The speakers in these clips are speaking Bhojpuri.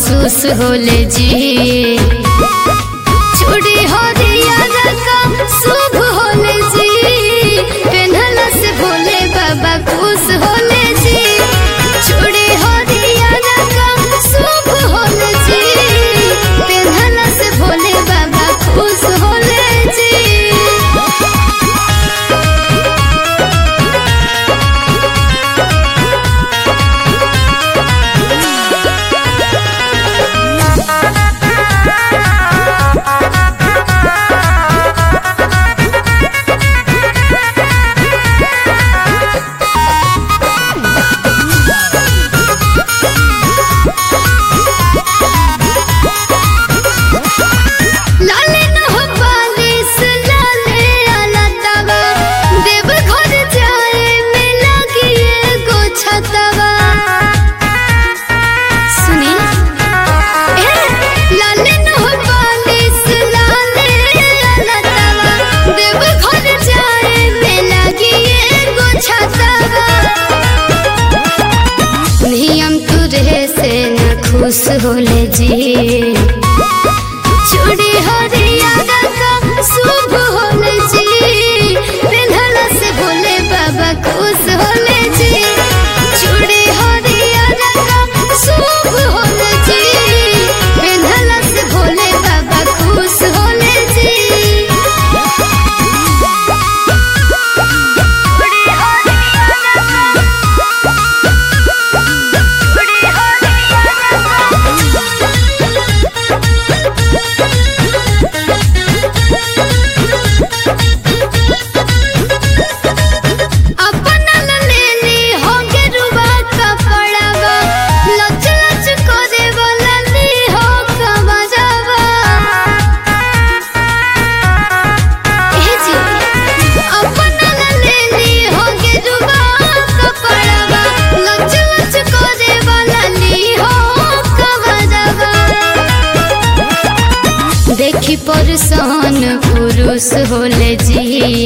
महसूस होले जी चूड़ी हो दिया रकम शुभ होले जी पेन्हला से भोले बाबा खुश होले जी चूड़ी हो दिया रकम शुभ होले जी पेन्हला से भोले बाबा खुश होले जी लाले न हो बालिश लाले आला तवा देव घर जाए में लगी एगो छतवा सुनी ए लाले न हो बालिश लाले आला तवा देव घर जाए में लगी एगो छतवा नियम तुरे से न खुश होले जी चूड़ी हरिया रकम शुभ होले जी पेन्हला से भोले बाबा खुश होले जी चूड़ी हरिया रकम शुभ होले जी पेन्हला से भोले बाबा खुश होले जी चूड़ी हरिया अपना ला लेली हो गेरुआ कपड़ावा लच लच करे वाला ली हो कमजावा ए जी अपना ला लेली हो गेरुआ कपड़ावा लच लच करे वाला ली हो कमजावा देखी परसान पुरुष होले जी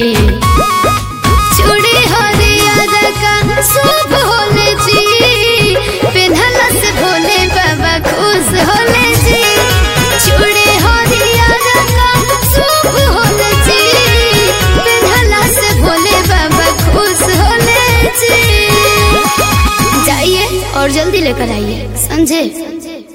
चूड़ी हरिया रका शुभ होले जी पेन्हला से भोले बाबा खुश होले जी चूड़ी हरिया रका शुभ होले जी पेन्हला से भोले बाबा खुश होले जी जाइए और जल्दी लेकर आइए समझे